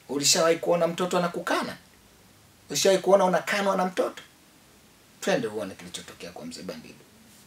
Ulishawahi kuona mtoto anakukana? Ulishawahi kuona unakanwa na mtoto? Twende uone kilichotokea kwa mzee Bandido.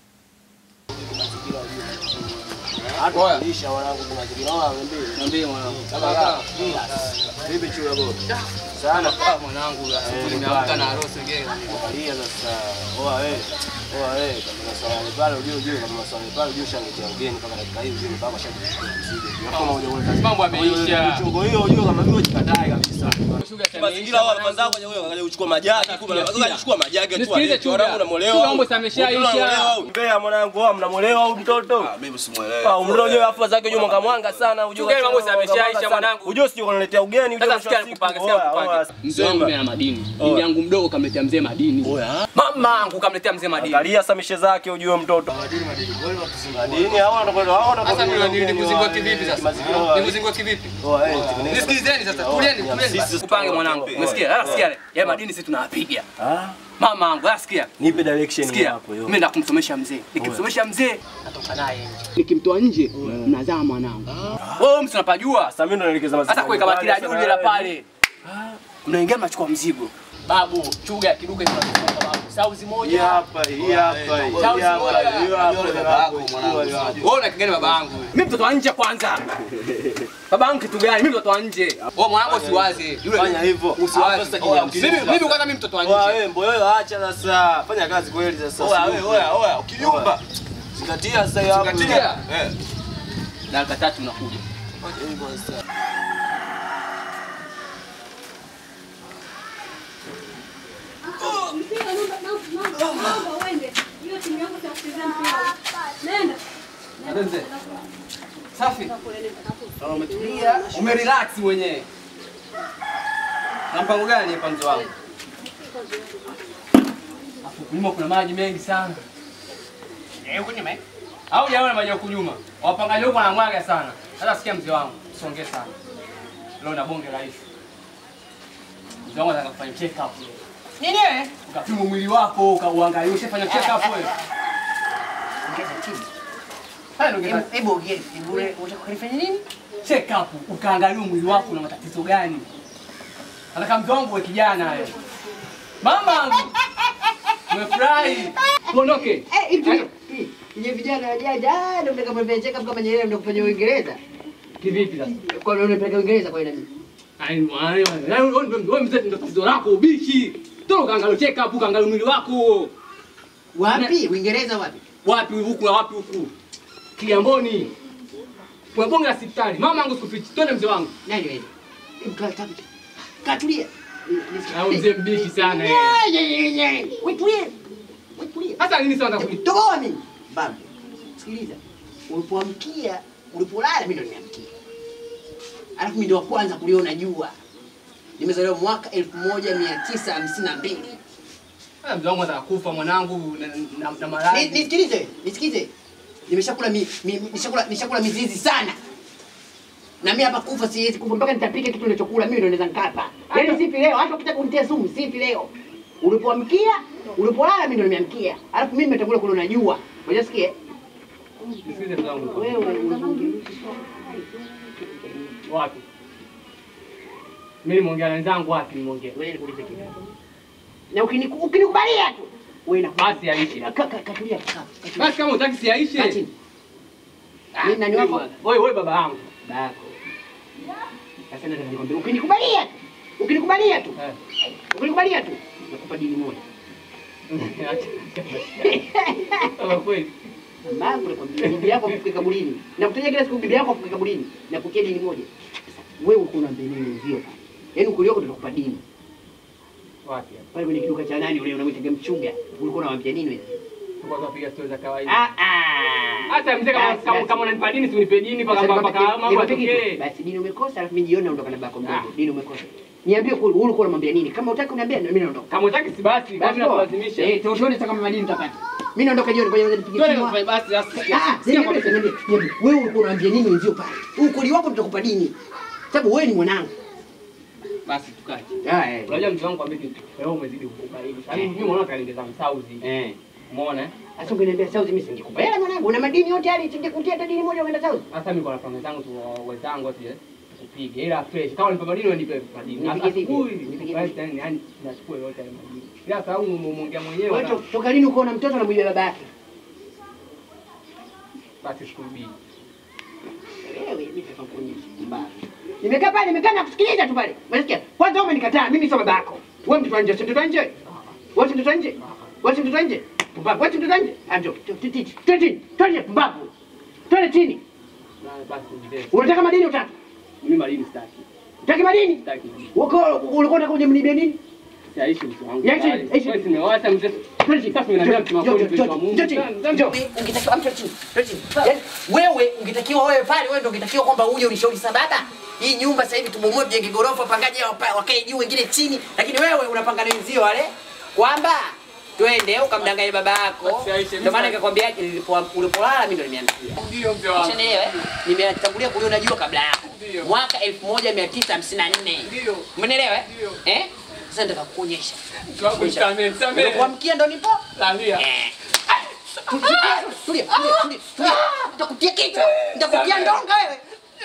Lisha wanangu kuna kibilawa niambie. Niambie mwanangu. Kaka. Vipi chura bora? Sana. Ah, mwanangu nimeamka na harusi gani. Angalia sasa. Oa wewe. Oa wewe kama maswali pale ujue ujue kama maswali pale ujue shangetea ugeni mpaka dakika hii ujue mpaka shati mzigo. Kama uje ule Mambo yameisha. Chungo hiyo ujue kama vile jikatae kabisa. Mazingira wao hapa zako wewe akaja kuchukua majagi kumbe anataka kuchukua majagi tu. Nisikilize Chuga. Wanangu unamolewa. Chuga mambo yameshaisha. Mbea mwanangu, wewe mnamolewa au mtoto? Mimi simuelewi. Ah, umri ujue afu zake ujue mwanga mwanga sana ujue. Ugeni mambo mwanga mwanga yameshaisha sana. mwanangu. Ujue sio unaletea ugeni ujue. Sasa mwisho wa sikia siku. nikupanga, sikia Oya, nikupanga. oya, Mzee wangu mimi ana madini. Bibi yangu mdogo kamletea mzee madini. Oya. Mama yangu kamletea mzee madini. Angalia samishe zake ujue mtoto. Madini hao wanakwenda hao Sasa wanakwenda. ni nikuzingua kivipi sasa? Nikuzingua kivipi? Oya, eh, tengeneza. Nisikilizeni sasa, tulieni, tulieni. Kupange mwanangu. Umesikia? Sasa sikia. Ya madini sisi tunawapiga. Ah, Mama yangu, sasa sikia. nipe direction Sikia, hapo yo. mimi nataka kumsomesha mzee. Nikimsomesha mzee, natoka naye nje. Nikimtoa nje, mnazaa mwanangu. Wewe msi unapajua. Sasa mimi ndo naelekeza mazingira. Sasa kuweka batila juu la pale. Mnaingia mnachukua mzigo. Babu, chuga kiduka tunafunga babu. Sauzi Hii moja. hapa, hii hapa, hii Sauzi hapa, moja. hii hapa. Wewe una kigani baba yangu? Mimi mtoto wa nje kwanza. Baba yangu kitu gani? Mimi mtoto wa nje. Wewe mwanangu usiwaze. Yule Fanya hivyo. usiwaze. Sasa Oya, kijamkini Mimi sasa. mimi kwanza mimi mtoto wa Oya, nje. wewe mboyo acha sasa. Fanya kazi kweli sasa. Oya, wewe, oya, oya, ukiyumba. Zingatia sasa hiyo hapo. Zingatia. Eh. Dakika tatu nakuja. Safi. Umetulia, umerelax mwenyewe. Na mpango gani hapa mzee wangu? Hapo kunyuma kuna maji mengi sana. Eh, kunyuma eh? Au jamaa maji ya kunyuma. Wapangaji huko wanamwaga sana. Sasa sikia mzee wangu, usongee sana. Leo na bonge la issue. Mzee wangu anataka kufanya check up leo. Nini wewe? Ukapima mwili wako, ukauangalia, ushafanya check up wewe. Haya ndio ngeza Hebu ongea, hebu unataka kunifanya nini? check up, ukaangalia mwili wako una matatizo gani. Nataka mzee wangu we kijana wewe. Mama, umefurahi. Uondoke. Eh, hivi Nye vijana wajaja, ah, ndio mtaka kufanya check up kama Nyerere ndio kufanya Uingereza. Kivipi sasa? Kwa nini unapeleka Uingereza kwa nini? Ai, mwana, wewe mzee ndio tatizo lako ubishi. Toka ukaangalia check up, ukaangalia mwili wako. Wapi? Uingereza wapi? Wapi huku na wapi huku? Kigamboni. Kwa bonge la hospitali. Mama yangu sikufichi. Twende mzee wangu. Nani wewe? Hebu kaa tabu. Katulia. Au mzee mbishi sana yeye. Wewe tulie. Wewe tulie. Sasa nini sasa nataka Toboa mimi. Babu. Sikiliza. Ulipoamkia, ulipolala mimi ndo nimeamkia. Alafu mimi ndo wa kwanza kuliona jua. Nimezaliwa mwaka 1952. Ah, Mzee wangu anataka kufa mwanangu na, na, na Ni- maradhi. Nisikilize, nisikilize. Nimeshakula mi, mi, nishakula nishakula mizizi sana. Na mimi hapa kufa siwezi kufa mpaka nitapika kitu nilichokula mimi ndo naweza nikapa. Yaani sipi leo, hata ukitaka kunitia sumu sipi leo. Ulipoamkia, ulipolala mimi ndo nimeamkia. Alafu mimi nimetangulia kule unajua. Unajisikia? Nisikilize mzee wangu. Wewe Wapi? Mimi nimeongea na wenzangu wapi nimeongea? wewe nikuulize kitu. Na ukiniku- ukinikubalia tu. Wewe na Basi aishi. Ka- ka- Katulia kaa. katulia. Basi kama utaki Kaa siaishe. chini. Mimi nani wako? Wewe wewe baba yangu. Bako. Sasa nataka nikwambie ukinikubalia tu. Ukinikubalia tu. Eh. Ukinikubalia tu. Nakupa dini moja. Kama kweli. Mambo nakwambia bibi yako afike kaburini. Na kutajia kila siku bibi yako afike kaburini. Na kukia dini moja. Sasa wewe uko unaambia nini wenzio pale? Yaani ukuli wako tunakupa dini. Wapi? hapa? Pale kwenye kiduka cha nani ule unamwita mchunga. Ulikuwa unamwambia nini wewe? Tulikuwa tunapiga stori za kawaida. Ah ah. Hata mzee kama Basi, kama basi. kama unanipa dini si unipe dini mpaka Sasa mpaka nikwambie- mambo nikwambie kitu. yatokee. Basi dini umekosa alafu mimi jioni naondoka na bako mdogo. Ah. Dini umekosa. Niambie kweli wewe ulikuwa unamwambia nini? Kama utaki uniambia mimi naondoka. Kama utaki si basi, kwa nini unalazimisha? Eh, tuone sasa kama madini utapata. Mimi naondoka jioni kwa hiyo nipige Twende simu. kufanya basi sasa. Ah, Sikia niambie, kwa niambie, niambie. Wewe ulikuwa unaambia nini wenzio pale? Ukuli wako tutakupa dini. Sababu wewe ni mwanangu. basi tukaje. Ah, eh. Unajua mzee wangu kwambia kitu. Wewe umezidi kukaribu. Yaani mimi mwanangu kaniongeza msauzi. Eh. Umeona? eh? Sasa ungeniambia sauzi mimi singekupa hela mwanangu. Una madini yote hali singekutia hata dini moja uenda sauzi. Hata mimi kwa napanga zangu tu wenzangu ati nipige ila fresh. Kama nipe madini nipe madini. Nipige vipi? Asubuhi, Nipige basi vipi? yani yani nachukua yote ya madini. Ila sasa huyu umeongea mwenyewe. Wewe na- to- toka lini uko na mtoto anamwibia baba yake? Basi shukuru bii. Wewe mimi nitakuonyesha mbaya. Nimekaa pale nimekaa na kusikiliza tu pale. Unasikia? Kwanza wewe umenikataa, mimi sio baba yako. Wewe mtoto wa nje, si mtoto wa nje. Wewe si mtoto wa nje. Wewe si mtoto wa nje. Pumbavu, wewe si mtoto wa nje. Anjo, titi, titi, titi, pumbavu. Twende chini. Na basi ndio. Unataka madini utaki? Mimi madini sitaki. Utaki madini? Sitaki. Uko ulikuwa unataka uje mnibie nini? Siaishi mtu wangu. Yaishi, yaishi. Wewe simewacha mzee. Sasa tunaambia mtu wako mtu wa Mungu. Ungetakiwa amcha chini. chini. Yaani, Wewe ungetakiwa wewe pale, wewe ndio ungetakiwa kwamba uje unishauri sa baba. Hii nyumba sasa hivi tubomoe tujenge gorofa, wapangaji wapa- wakae juu wengine chini, lakini wewe unapanga na wenzio wale kwamba twende ukamdanganye baba yako. Ndio maana nikakwambia nilipo ulipolala mimi ndo nimeambia. Ndio mzee wangu. Ushanielewa? eh? Nimetangulia kuliona jua kabla yako. Ndio. Mwaka 1954. Ndio. Umeelewa? eh? Ndio. Eh? Sasa nataka kukuonyesha. Mtu wangu nisamehe, nisamehe. Kuamkia ndo nipo. Lalia. Eh. Tulia, tulia, tulia, tulia, tulia. Nitakutia kichwa. Nitakutia ndonga wewe.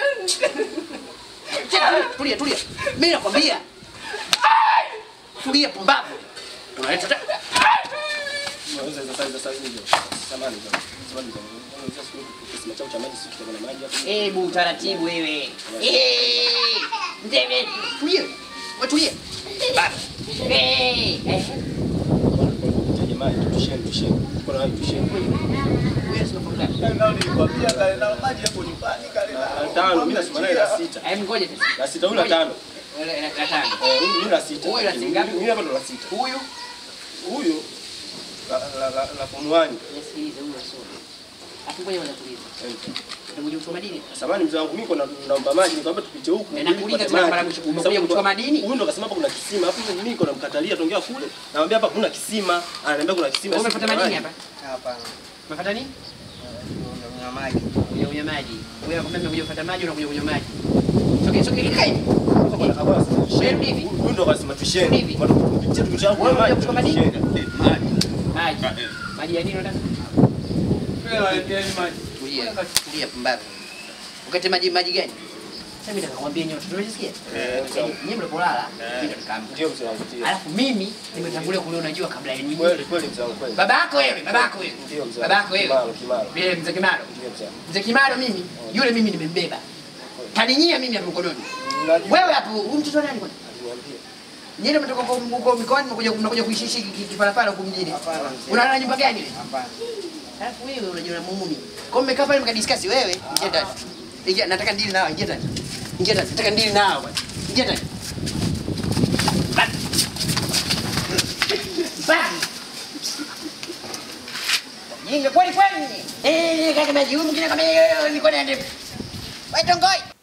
Tulia, Tulia, tulia. Mimi nakwambia. Tulia pumbavu. Unaleta ta- Unaweza sasa sasa hivi. Samani za. Samani za. Unaweza siku kisima chao cha maji sisi tutakuwa na maji hapo. Hebu taratibu wewe. Eh. Ndeme, tulia. Wewe tulia. Baba. Eh. Eh. Jamani, tusheni tusheni. Kuna hapo tusheni. Wewe sio problem. Ndio nilikwambia kale na maji hapo nyumbani kale na. Tano, mimi nasema naye la sita. Hebu ngoja sasa. La sita huyu la tano. Wewe la la tano. Eh, mimi la sita. Huyu la sita ngapi? Mimi hapa ndo la sita. Huyu Huyu la la la la form 1. Nisikilize huyu asome. Afu ngoja kwanza tulize. Utakuja kuchukua madini? Samani mzee wangu mimi kuna naomba maji nikamwambia tupite huku. Na ili nakuuliza tupate tena maji. mara mwisho, umekuja Sababu kuchukua madini? Huyu ndo akasema hapa kuna kisima. Alafu mimi niko namkatalia tongea kule. Namwambia hapa kuna kisima. Ananiambia kuna kisima. Wewe sisi umefuata kuna madini maji. hapa? Hapana. Umefuata nini? Kuna maji. Kuja kunywa maji. Wewe kama umekuja kufuata maji unakuja kunywa maji. Sogea sogea kaa hivi. Hapa hapa nasema tusheni. Wewe hivi. Huyu ndo akasema tusheni. Hivi. Watu kupitia tukitaka Wewe kunywa maji. unakuja kuchukua madini? tusheni. Maji. Maji. Maji ya nini unataka? Wewe waleteni maji. Tulia. Tulia pumbavu. Ukate maji maji gani? Sasa mimi nataka kuambia nyote. Tunajisikia? Eh, sawa. Nyinyi mlipolala, mimi ndo nikaamka. Ndio mzee wangu ndio. Alafu mimi nimetangulia kuliona jua kabla yenu. Kweli kweli mzee wangu kweli. Baba yako wewe, baba yako wewe. Ndio mzee. Baba yako wewe. Kimaro kimaro. Vile mzee Kimaro. Ndio mzee. Mzee Kimaro mimi, yule mimi nimembeba. Kaninyia mimi hapo mkononi. Najua. Wewe hapo, huyu mtoto nani kwani? Aliniambia. Nyinyi mtoka huko huko mikoani mnakuja mnakuja kuishi ishi kipalapala huko mjini. Hapana, mzee. Unalala nyumba gani ile? Hapana. Alafu wewe unajiona muumuni. Kwa hiyo mmekaa pale mkadiscuss wewe, ingia ndani. Ingia nataka ndili nao, ingia ndani. Ingia ndani, nataka ndili nao bwana. Ingia ndani. Ba- Ba- Jinga kweli kweli. Eh, kaka maji huyu mwingine kama yeye niko na ndefu. Wewe tongoi.